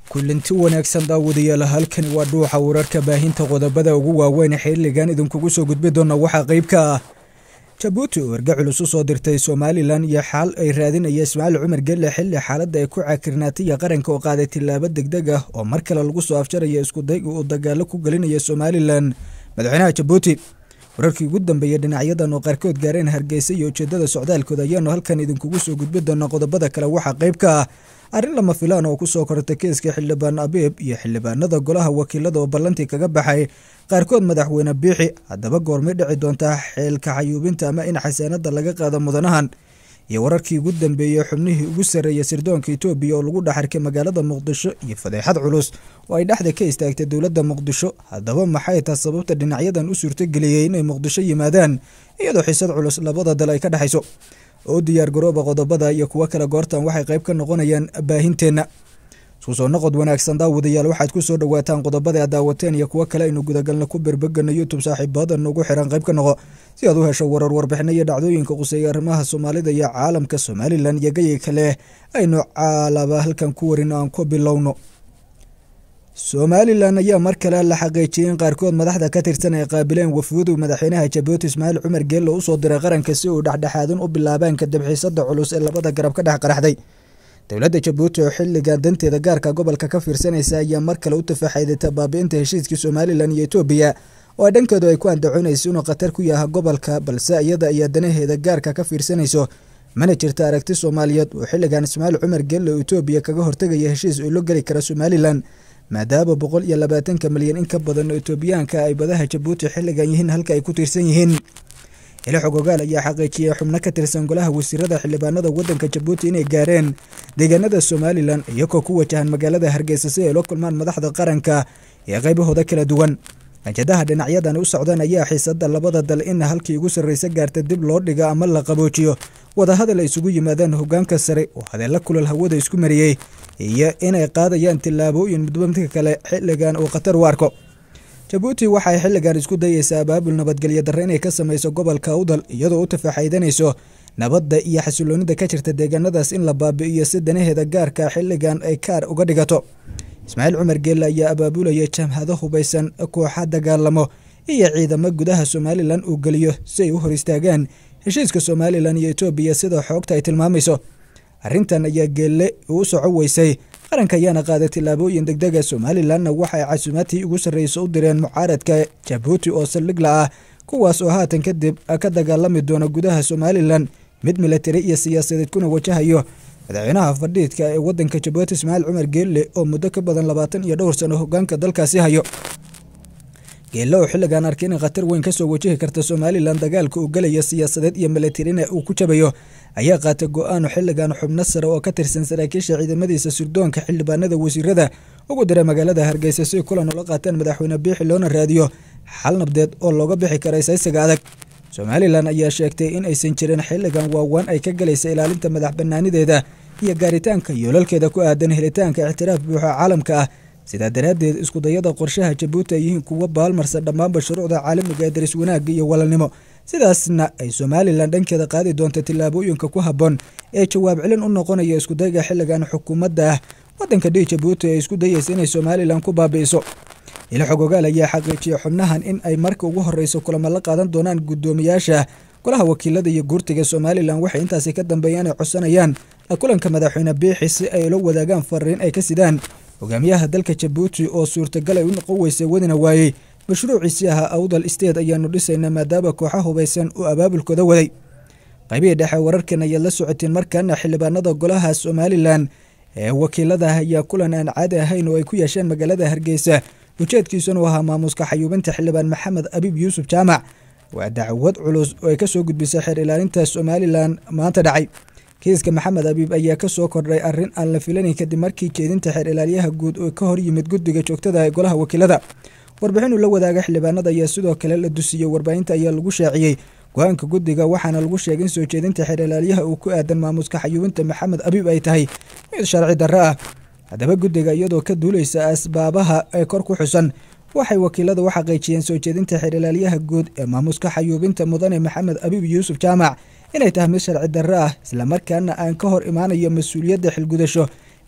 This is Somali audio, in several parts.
kulanti wanaagsan daawadayaal halkani waa dhuuxa wararka baahinta qodobada ugu waaweyn xiligan idinkugu soo gudbi doona waxaa qeyb ka ah jabuuti oo erga culus u soo dirtay somalilan iyo xaal ay raadinaya ismaaciil cumar gelle xilli xaaladda ay ku cakirnaataya qaranka oo qaaday tilaabo degdeg ah oo mar kale lagu soo afjaraya iskudayga uu dagaalo ku gelinaya somalilan madaxweynaha jabuuti wararkii ugu dambeeyay dhinacyadan oo qaarkood gaareen hargeysa iyo ujeedada socdaalkooda ayaanu halkan idinkugu soo gudbi doona qodobada kale waxaa qeyb ka ah arrin lama filaan oo kusoo kortay keeska xildhibaan abiib iyo xildhibaanada golaha wakiilada oo ballantii kaga baxay qaarkood madaxweyne biixi haddaba goormay dhici doontaa xeelka xayuubinta ama in xasaanada laga qaado mudanahan iyo wararkii ugu dambeeyey xubnihii ugu sarreeyay sirdoonka etoobiya oo lagu dhaxarkay magaalada muqdisho iyo fadeexad culus oo ay dhexda ka istaagtay dowladda muqdisho haddaba maxay taha sababta dhinacyadan u suurtogeliyey inay muqdisho yimaadaan iyadoo xisad culus labada dal ay ka dhexayso oo diyaar garooba qodobada iyo kuwo kale goortan waxay qayb ka noqonayaan baahinteenna isku soo noqod wanaagsan daawadayaal waxaad ku soo dhawaataan qodobada aad daawateen iyo kuwo kale aynu gudagalna ku berbegano youtube saaxiibada nagu xiran qayb ka noqo si aad u hesho warar warbixino iyo dhacdooyinka quseeya arrimaha soomaalida iyo caalamka somalilan iyo gayay kale aynu caalaba halkan ku warin aan ku bilowno somalilan ayaa mar kale la xaqiijiyay in qaarkood madaxda ka tirsan ay qaabileen wafuudu madaxweynaha jabuuti ismaaciil cumar geelle usoo diray qaranka si uu dhexdhexaadin u bilaabaan kadib xiisada culus ee labada garab ka dhex qaraxday dowladda jabuuti oo xilligan danteeda gaarka gobolka ka fiirsanaysa ayaa mar kale u tafaxaydata baabi-inta heshiiskii somalilan iyo etoobiya oo ay dhankeedu ay ku andacoonayso inuu khatar ku yaha gobolka balse iyada ayaa danaheeda gaarka ka fiirsanayso mana jirta aragti soomaaliyeed oo xilligan ismaaciil cumar geelle oo etoobiya kaga hortegaya heshiis oo la geli kara somalilan maadaama boqol iyo labaatanka milyan in ka badan oo etoobiyaanka ay badaha jabuuti xilligan yihiin halka ay ku tiirsan yihiin xili xogogaal ayaa xaqiijiyay xubno ka tirsan golaha wasiirada xildhibaanada wadanka jabuuti inay gaareen deegaanada somalilan iyagoo ku wajahan magaalada hargeysa si ay la kulmaan madaxda qaranka ee qaybahooda kala duwan ajadaha dhinacyadan u socdaan ayaa xiisada labada dal in halkii ugu sarreysa gaarta dib loo dhigo ama la qaboojiyo wadahadal ay isugu yimaadaan hogaanka sare oo hadeella kulal hawada isku mariyey iyo inay qaadayaan tillaabooyin midba midka kale xilligan uu khatar u arko jabuuti waxay xilligan isku dayeysaa abaabul nabadgelyo darre inay ka sameyso gobolka awdal iyadoo u tafaaxaydanayso nabadda iyo xasiloonida ka jirta deegaanadaas in la baabi'iyo si danaheeda gaarka xilligan ay kaar uga dhigato ismaaciil cumar geelle ayaa abaabulaya jamhado hubaysan kooxa dagaalamo iyo ciidamo gudaha somalilan uu geliyo si ay u hor istaagaan heshiiska somalilan iyo etoobiya sida xoogta ay tilmaamayso arrintan ayaa geelle uu soco weysay qaranka ayaana qaaday tillaabooyin degdega somalilanna waxay casuumaadtii ugu sarreysa u direen mucaaradka jabuuti oo saldhigla ah kuwaas oo haatan kadib ka dagaalami doona gudaha somalilan mid milatari iyo siyaasadeed kuna wajahayo madaxweynaha fadhiidka ee wadanka jabuuti ismaaciil cumar geelle oo muddo ka badan labaatan iyo dhowr sano hogaanka dalkaasi hayo geelle oo xilligan arkay inay khatar weyn kasoo wajihi karta somalilan dagaalka uu gelaya siyaasadeed iyo milatarina uu ku jabayo ayaa qaatay go-aano xilligan xubno sare oo ka tirsan saraakiisha ciidamadiisa sirdoonka xildhibaanada wasiirada ugu diray magaalada hargeysa si kulan ula qaateen madaxweyne biixi loona raadiyo xal nabdeed oo looga bixi kara isaysiga adag somalilan ayaa sheegtay in aysan jirin xilligan waawaan ay ka galaysa ilaalinta madax banaanideeda iyo gaaritaanka yoolalkeeda ku aadan helitaanka ictiraaf buuxa caalamka ah sidaa daraaddeed iskudayada qorshaha jabuuti ay yihiin kuwo baalmarsan dhammaanba shuruucda caalamiga ee daris wanaagga iyo walaalnimo sidaasna ay somalilan dhankeeda qaadi doonta tillaabooyinka ku habboon ee jawaab celin u noqonaya iskudayga xilligan xukuumadda ah wadanka dhii jabuuti ay isku dayeysa inay somalilan ku baabi'iso ilo xogogaal ayaa xaqiijiyay xubnahan in ay marka ugu horeyso kulamo la qaadan doonaan guddoomiyaasha golaha wakiilada iyo guurtiga somalilan waxay intaasi ka dambeeyaan ay codsanayaan la kulanka madaxweyne biixi si ay ula wadaagaan fariin ay ka sidaan hogaamiyaha dalka jabuuti oo suurtagal ay u noqon weysay wadina waayey mashruuciisii ahaa awdal isteed ayaanu dhisaynaa maadaama kooxa hubaysan uu abaabulkooda waday qaybihii dhexe wararkan ayaad la socoteen markaana xildhibaanada golaha somalilan ee wakiilada ayaa kulan aan caadi ahayn oo ay ku yeesheen magaalada hargeysa ujeedkiisuna u ahaa maamuuska xayuubinta xildhibaan maxamed abiib yuusuf jaamac waa dacwad culus oo ay kasoo gudbisay xeer ilaalinta somalilan maanta dhacay kiiska maxamed abiib ayaa kasoo kordhay arrin aan la filanayn kadib markii jeedinta xeer ilaaliyaha guud oo ka hor yimid guddiga joogtada ee golaha wakiilada warbixin uu la wadaaga xildhibaanada ayaa sidoo kale la dusiyey warbaahinta ayaa lagu shaaciyey go-aanka guddiga waxaana lagu sheegay in soo jeedinta xeer ilaaliyaha uu ku aadan maamuuska xayuubinta maxamed abiib ay tahay mid sharci darro ah haddaba guddiga iyadoo ka duuleysa asbaabaha ee kor ku xusan waxay wakiilada u xaqiijiyeen soo jeedinta xeer ilaaliyaha guud ee maamuuska xayuubinta mudane maxamed abiib yuusuf jaamac inay tahay mid sharci darro ah islamarkaana aan ka hor imaanayo mas-uuliyadda xilgudasho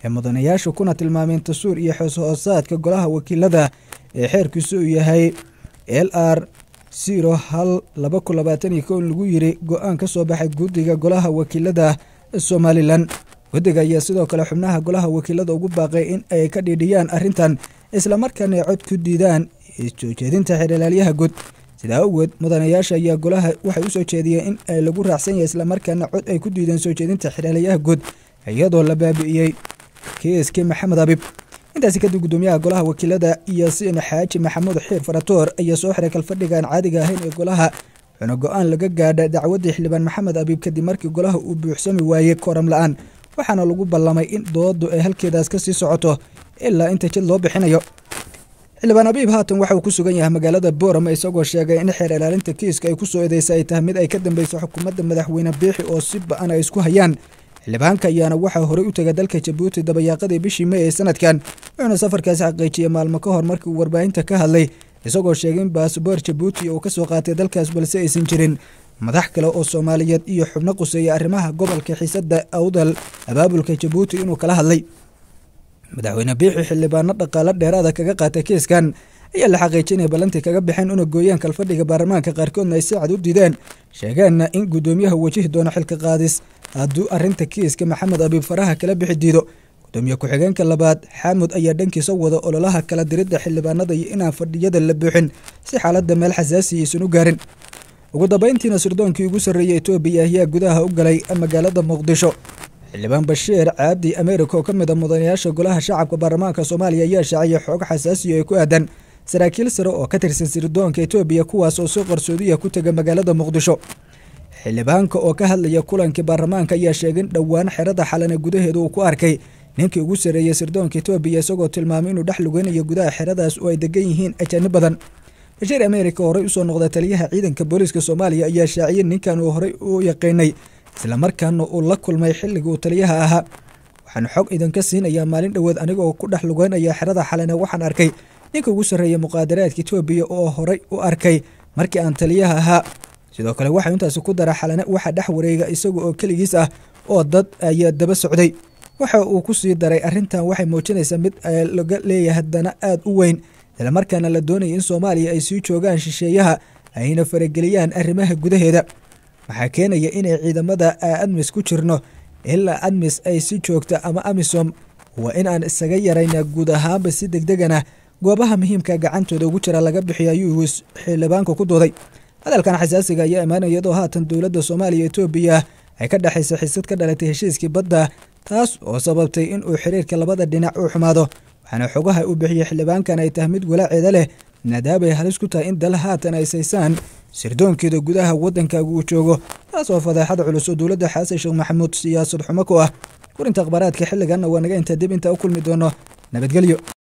ee mudanayaasha kuna tilmaameen dastuur iyo xoos-hoosaadka golaha wakiilada ee xeerkiisu uu yahay l r zero hal laba kun labaatan iyo ko in lagu yiri go-aan ka soo baxay guddiga golaha wakiilada somalilan guddiga ayaa sidoo kale xubnaha golaha wakiilada ugu baaqay in ay ka dhiidhiyaan arrintan islamarkaana ay cod ku diidaan soo jeedinta xeeralaalyaha guud sidaa awgeed mudanayaasha ayaa golaha waxay usoo jeediyeen in ay lagu raacsan yahay islamarkaana cod ay ku diideen soo jeedinta xeeralaalyaha guud iyadoo la baabi'iyey kiiskii maxamed abib intaasi kadib gudoomiyaha golaha wakiilada yaasiin xaaji maxamuud xiir faratoor ayaa soo xiray kalfadhiga aan caadiga ahayn ee golaha wuxuuna go-aan laga gaadha dacwaddii xildhibaan maxamed abiib kadib markii golaha uu buuxsami waayey kooram la-aan waxaana lagu ballamay in doodu ay halkeedaas ka sii socoto ilaa inta jid loo bixinayo xildhibaan abiib haatan waxa uu ku sugan yahay magaalada boorama isagoo sheegay in xeer ilaalinta kiiska ay ku soo eedeysa ay tahay mid ay ka dambeyso xukuumadda madaxweyne biixi oo si ba-an ay isku hayaan xildhibaanka ayaana waxaa horey u tegay dalka jabuuti dabayaaqadii bishii mey ee sanadkan wuxuuna safarkaasi xaqiijiyey maalmo ka hor markii uu warbaahinta ka hadlay isagoo sheegay in baasboor jabuuti uu ka soo qaatay dalkaas balse aysan jirin madax kale oo soomaaliyeed iyo xubno quseeya arrimaha gobolka xiisadda awdal abaabulka jabuuti inuu kala hadlay madaxweyne biixi xildhibaano dhaqaalo dheeraada kaga qaatay kiiskan ayaa la xaqiijinaya ballantii kaga baxeen una gooyaan kalfadhiga baarlamaanka qaarkoodna ay si cad u diideen sheegeenna in guddoomiyaha wajihi doono xilka qaadis hadduu arrinta kiiska maxamed abiib faraha kala bixi diido gudoomiye ku-xigeenka labaad xaamud ayaa dhankiisa wada ololaha kala diridda xildhibaanada iyo inaan fadhiyada la buuxin si xaaladda meel xasaasiya aysan u gaarin ugu dambeyntiina sirdoonkii ugu sarreeyay etoobiya ayaa gudaha u galay magaalada muqdisho xildhibaan bashiir caabdi ameerika oo ka mid a mudanayaasha golaha shacabka baarlamaanka soomaaliya ayaa shaaciyay xoog xasaasiya ay ku aadan saraakiil sare oo ka tirsan sirdoonka etoobiya kuwaas oo si qarsoodiya ku tega magaalada muqdisho xildhibaanka oo ka hadlaya kulankii baarlamaanka ayaa sheegay in dhowaan xerada xalane gudaheeda uu ku arkay ninkii ugu sarreeyey sirdoonka etoobiya isagoo tilmaamay inuu dhex lugeynayo gudaha xeradaas oo ay degan yihiin ajaanib badan bashiir ameerika horey usoo noqda taliyaha ciidanka booliiska soomaaliya ayaa shaaciyay ninkan uu horey u yaqiinay islamarkaana uu la kulmay xilligii uu taliyaha ahaa waxaan xog idinka siinayaa maalin dhoweed anigoo ku dhex lugeynaya xerada xalane waxaan arkay ninka ugu sarreeya muqaadaraadka etoobiya oo horey u arkay markii aan taliyaha ahaa sidoo kale waxaa intaasi ku dara xalane waxaa dhex wareega isaga oo keligiis ah oo dad ayaa daba socday waxa uu ku sii daray arrintan waxay muujinaysaa mid laga leeyahay dana aada u weyn islamarkaana la doonaya in soomaaliya ay sii joogaan shisheeyaha ayna farageliyaan arrimaha gudaheeda waxaa keenaya inay ciidamada admis ku jirno ilaa admis ay si joogta ama amisom waa in aan isaga yarayna guud ahaanba si degdegana goobaha muhiimka gacantooda ugu jira laga bixiyo ayuu xildhibaanka ku dooday hadalkan xasaasiga ayaa imaanaya iyadoo haatan dowladda soomaaliya etoobiya ay ka dhexayso xisad ka dhalatay heshiiskii badda taas oo sababtay in uu xiriirka labada dhinac u xumaado waxaana xogaha uu bixiyey xildhibaankan ay tahay mid walaaceeda leh maadaabay halis ku tahay in dal haatan ay saysaan sirdoonkeeda gudaha waddankaaga uu joogo taas oo fadeexada culus oo dowladda xasan sheekh maxamuud siyaasad xumo ku ah kurinta akhbaaraadka xilliganna waa naga intaa dib intaa u kulmi doono nabadgelyo